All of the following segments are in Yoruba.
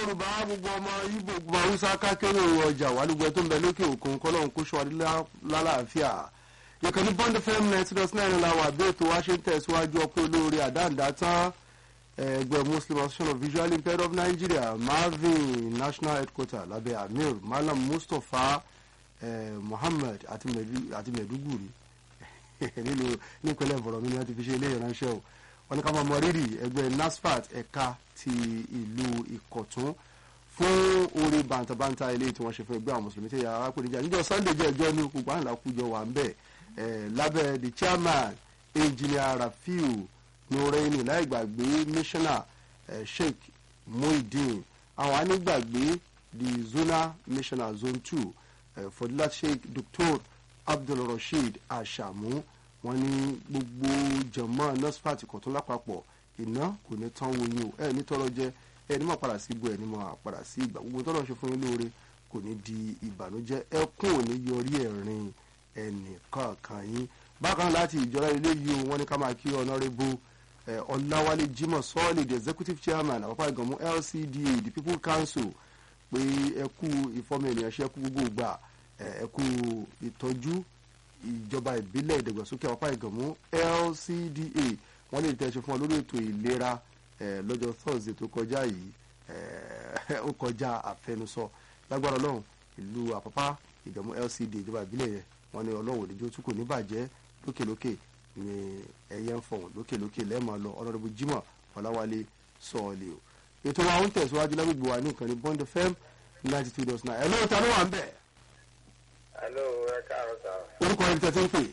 yorùbá gbogbo ọmọ ibo gbogbo haúsá kákéré ọjà wàlúgbẹ tó ń bẹ lókè òkun kọlọ́n kó ṣọ́ adé lálàáfíà yọkàn ní bond fm ninety dot nine làwọn àbí ètò wa ṣe ń tẹ̀síwájú ọpẹ́ olóore àdáǹdá tán ẹgbẹ́ muslim association of visually impaired of nigeria marvin national headquarter lábẹ́ amir malam mustapha eh, muhammed àti mẹ̀dúgùrì nílùú nípínlẹ̀ bọ̀rọ̀ mi ni wọ́n ti fi ṣe ilé ìránṣẹ́ o wọ́n ní ká máa mọ rírì ẹgbẹ́ nasfat ẹ̀ka ti ìlú ìkọ̀tún fún orí bàǹtàbàǹtà ilé tí wọ́n ṣe fún ẹgbẹ́ àwọn mùsùlùmí tí yàrá pè níjà níjọ́ sunday jẹ́ ẹjọ́ ní gbogbo àńlá kújọ wà ń bẹ̀ lábẹ́ the chairman engineer rafiu nureini láì gbàgbé missioner sheikh muhyiddin àwọn anígbàgbé the zonal missioner zone two fọdúlá sheikh dr abdulrasheed ashamu wọ́n ní gbogbo jọmọ nursepat kọtún lápapọ̀ iná kò ní tán wo yín o ẹ ní tọrọ jẹ ẹ ní mọ padà sí ibo ẹ ní mọ padà sí ìgbà gbogbo tọrọ ṣe fún yín lóore kò ní di ìbànújẹ́ ẹkún ò ní yọrí ẹ̀rín ẹnì kọ̀ọ̀kan yín bákan láti ìjọra ilé yìí o wọ́n ní ká máa kí ọ̀nàrẹ́bù ọ̀làwálé jimoh sọ́ọ̀lì the executive chairman àpapọ̀ ìgbọ̀mú lcda the people council pé ẹkú ìfọ́mọ ènìyàn ṣe ẹkú gbogbo gbà ẹkú ìtọ́jú ìjọba ìbílẹ̀ ìdàgbàsókè àpapọ̀ ìgbọ̀mú lcda wọ́n lè tẹ̀sí fún ọ lórí ètò ìlera lọ́jọ́ thursday tó kọjá yìí ó kọjá àfẹnusọ lágbára ọlọ́run ìlú àpapá ìgbọ̀mú lcda ìjọba ìbílẹ̀ yẹn wọ́n ní ọlọ́run òdìjọ́ tún kò ní bàjẹ́ lókèlókè ní ẹyẹ ń fọ̀hún lókèlókè lẹ́ẹ̀mọ́ lọ ọlọ́dọ̀bù jimoh ọ̀làwálé sọ̀ọ̀lì o ètò wa ń tẹ̀síwájú lágbègbè wa ní ìkànnì bond fm ninety two dot nine ẹ̀ lóòótọ́ ló wà ń bẹ̀. Hello, ẹ káàárọ̀ sá. orúkọ ẹni tẹ́ ti ń pè.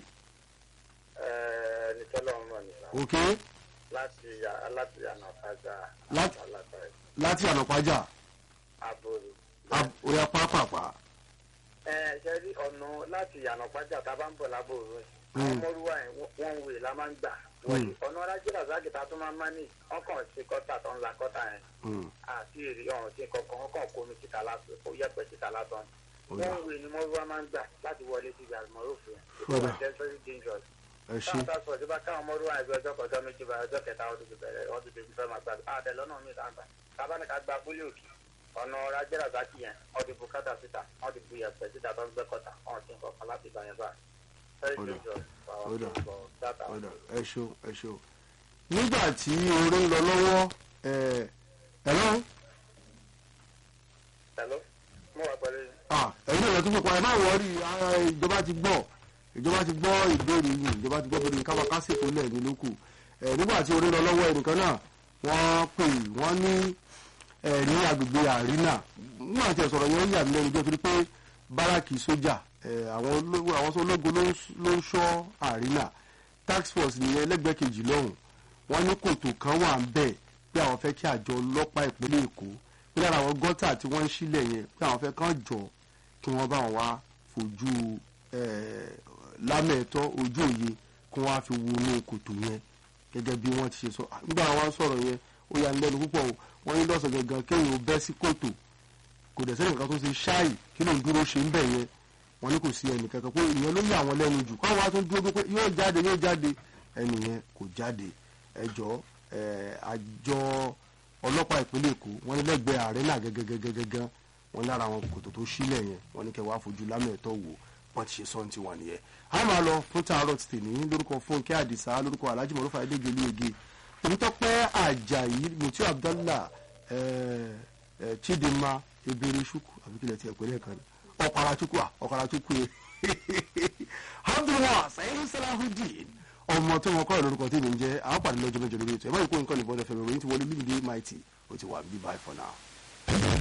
Ẹ ní tọ́lọ́ ń mọ̀ nípa. ok Láti ya- láti ànàfàjà. Láti- Àlàfẹ́. láti ànàpájà Àbòrò. orí apá pàpà. Ẹ ṣe rí ọ̀nà láti ànàfàjà tá a bá ń bọ̀ lábòrò rẹ̀. Mm. Àwọn ọmọlúwa yẹn wọ́n ń wè la máa ń gbà. Mm. Ọ̀nà ọ̀rájì làzáàgì tá a tún máa ń má ní. Wọ́n kàn ṣe kọ́tà tó ń la kọ́tà yẹn. Mm, Àti èrè ọ̀hún ṣe kankan wọ́n kàn kó omi síta lásán. Ó yẹ̀pẹ̀ síta lásán. ó dà. Wọ́n ń wè ni mọ́lúwa máa ń gbà láti wọlé sí àlùmọ́ròfin. Ó dà. It's very dangerous. ẹ ṣe táwọn táwọn sọ̀rọ̀ tí bá káwọn mọ́rú àìsí ọjọ́ kan ọjọ́ méjì bá ọjọ́ kẹta ọdún ti bẹ̀rẹ̀ ọdún ti fẹ́ máa gbàgbé àtẹ lọ́nà mi ta gbà tábà ní ká gba abúlé òkè ọ̀nà ọ̀rọ̀ ajẹ́rà sákì yẹn wọ́n ti bu kátà síta wọ́n ti bu yẹ̀pẹ̀ síta tó ń gbẹ́ kọ́tà wọ́n ti ń kọ̀ọ̀kan láti ìgbà yẹn bá very Ó dà. dangerous for our Ó dà. people for that ó our dà ẹ ṣe o, ẹ ṣe o. nígbà tí orin ń lọ lọ́wọ́ ẹ ẹ lọ́wọ́ hello mo wà pẹ̀lú yín. ah ẹ̀yin náà lọ́tún pípa ẹ má wọrí ara ìjọba ti gbọ́ ìjọba ti gbọ́ ìbéèrè yìí ìjọba ti gbọ́ bóde káwa kásìkò lẹ́ẹ̀ni lókù ẹ̀ nígbà tí orin lọ lọ́wọ́ ẹnìkan náà wọ́n pè wọ́n ní ẹ̀ ní agbègbè àrínà nígbà tí ẹ̀ sọ̀rọ̀ yẹn yà mí lẹ́nu jẹ́ torí pé báràkì sójà ẹ̀ àwọn ológun àwọn tó ológun ló ń- ló ń ṣọ́ àrínà tax force nìyẹn lẹ́gbẹ̀ẹ́ kejì lọ́hùn wọ́n ní kòtò kan wà ń bẹ̀ pé àwọn fẹ́ kí àjọ ọlọ́pàá ìpínlẹ̀ èkó pé lára àwọn gọ́tà tí wọ́n ń sílẹ̀ yẹn pé àwọn fẹ́ kàn jọ kí wọ́n bá wọn wá fojú eh, lámẹ̀ẹ́tọ́ ojú òye kí wọ́n á fi wo inú kòtò yẹn gẹ́gẹ́ bí wọ́n ti ṣe sọ Ah, nígbà wọn sọ̀rọ̀ yẹn ó yà ní lẹ́nu púpọ̀ o wọ́n ní lọ́sọ̀ gangan kéèyàn ó bẹ́ sí kòtò kò dẹ̀ sẹ́ni kankan tó ṣe ṣáì kí ló ń dúró ṣe ń bẹ̀ yẹn wọ́n ní kò sí ẹnì kankan pé ìyẹn ló yà wọ́n lẹ́nu jù káwọn wá tún dúró pé yóò jáde yóò jáde ẹnì yẹn kò jáde ẹjọ́ àjọ ọlọ́pàá ìpínlẹ̀ èkó wọ́n ní lẹ́gbẹ̀ẹ́ ààrẹ náà gẹ́gẹ́gẹ́gẹ́gẹ́ wọ́n lára àwọn kòtò tó sílẹ̀ yẹn wọ́n ní kẹwàá fojú lámẹ̀ẹ́tọ́ wò wọ́n ti ṣe sọ́ọ̀n tiwọn nìyẹn. a máa lọ fún tààrọ̀ ti tèmi lórúkọ fúnkẹ́ àdìsá lórúkọ alhaji mọ̀lúfà ẹ̀dẹ́gbẹ̀ olóyege onítọ́pẹ́ àjàyí mutiu abdallah eh, eh, chidinma ebere ṣukwu àbíkílẹ̀ tiẹ̀ pẹ̀lẹ́ kan ní ọ̀kàrà chukwu à ọ̀kàrà chukwu yẹ abdulwa sayid salahudeen ọmọ tí wọn kọ́ ẹ̀ lórúkọ tí mi ń jẹ́ àwọn pàdé lọ́jọ́ mẹ́jọ lórí ètò ẹ̀ má yìí kó nǹkan nìbọn ẹ̀fẹ̀ ròyìn ti wọlé lùmídé mighty ó ti wà bí bye for now.